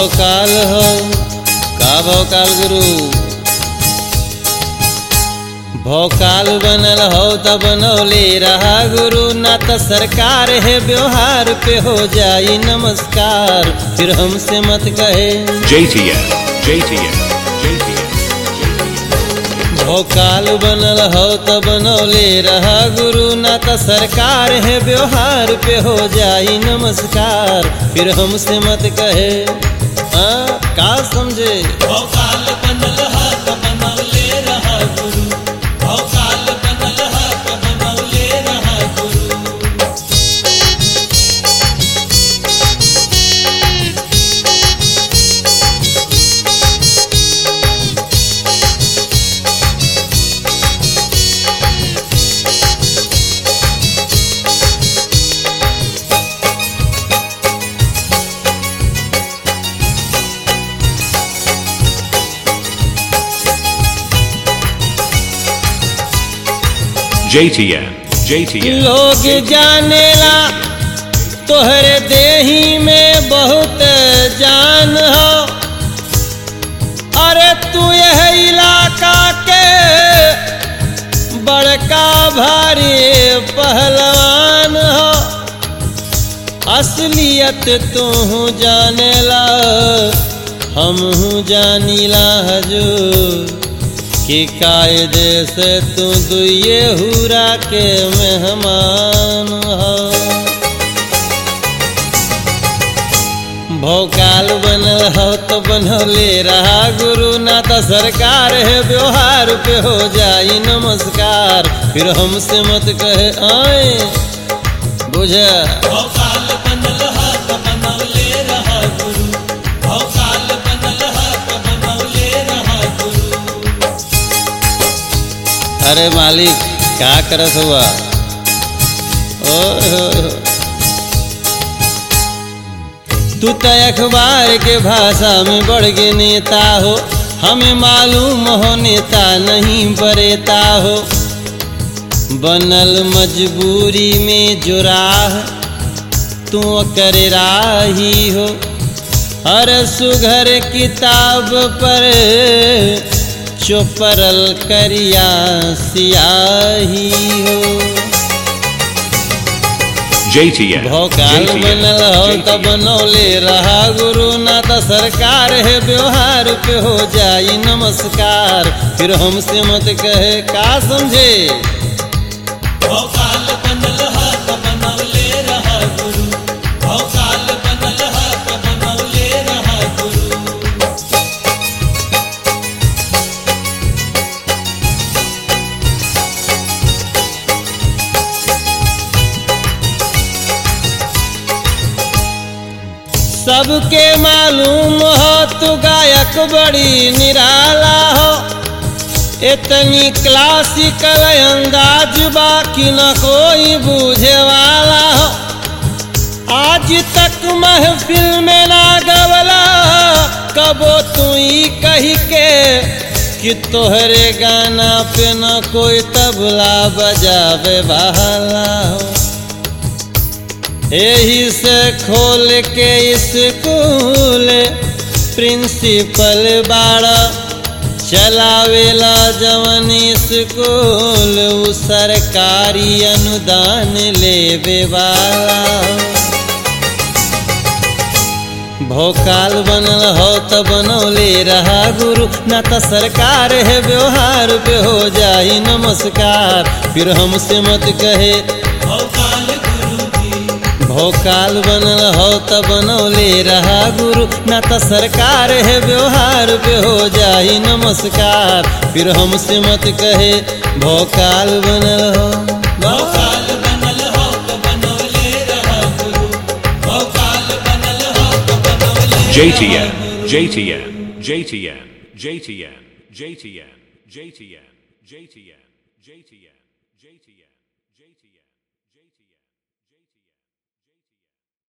भौकाल हो का भौकाल गुरु भौकाल बनल हो त बनौले रहा गुरु ना त सरकार है व्यवहार पे हो जाई नमस्कार फिर हमसे मत कहे JTN, JTN, JTN, भौकाल बनल हो त बनौले रहा गुरु ना त सरकार है व्यवहार पे हो जाई नमस्कार फिर हमसे मत कहे हाँ का समझे भौकाल बनल हा त बनौले रहा गुरु भौकाल बनल हा त बनौले रहा गुरु JTN, JTN, लोग जानेला तोहरे देही में बहुत जान हो अरे तू यह इलाका के बड़का भारी पहलवान हो असलियत तू जानेला हम जानीला हजूर कि कायदे से तू दुए हुरा के मेहमान हो भौकाल बनल हो तो बनौले रहा गुरु ना तो सरकार है व्यवहार पे हो जाई नमस्कार फिर हमसे मत कहे आए बुझ भौकाल बनल हा त बनौले रहा गुरु भौकाल बनल हा त बनौले रहा गुरु अरे मालिक क्या करत हुआ ओए होए होए। तू तो अखबार के भाषा में बढ़ के नेता हो हमें मालूम हो नेता नहीं बरेता हो बनल मजबूरी में जो राह तू कर राही हो हर सुघर किताब पर चोपरल करिया सियाही हो JTN, भौकाल JTN, बनल हो त JTN. बनौले रहा गुरु ना त सरकार है व्यवहार पे हो जाई नमस्कार फिर हमसे मत कहे का समझे भौकाल बनल हा त बनौले रहा गुरु भौकाल बनल हा त बनौले रहा गुरु सबके मालूम हो तू गायक बड़ी निराला हो इतनी क्लासिकल अंदाज बाकी न कोई बूझे वाला हो आज तक महफिल में ना गवला कबो तू ही कही के कि तोहरे गाना पे न कोई तबला बजावे वाला हो यही से खोल के स्कूल प्रिंसिपल बाड़ा चलावेला जवन स्कूल उ सरकारी अनुदान लेवे वाला भोकाल बनल हो त बनौले रहा गुरु ना त सरकार है व्यवहार पे हो जाई नमस्कार फिर हमसे मत कहे भौकाल गुरु जी भोकाल बनल हो त बनौले रहा गुरु ना त सरकार है व्यवहार पे हो जाई नमस्कार फिर हमसे मत कहे भोकाल बनल हो भौकाल बनल हो त बनौले रहा गुरु भौकाल बनल हो त बनौले JTN, JTN, JTN, JTN, JTN, JTN, JTN, JTN, JTN, JTN, JTN.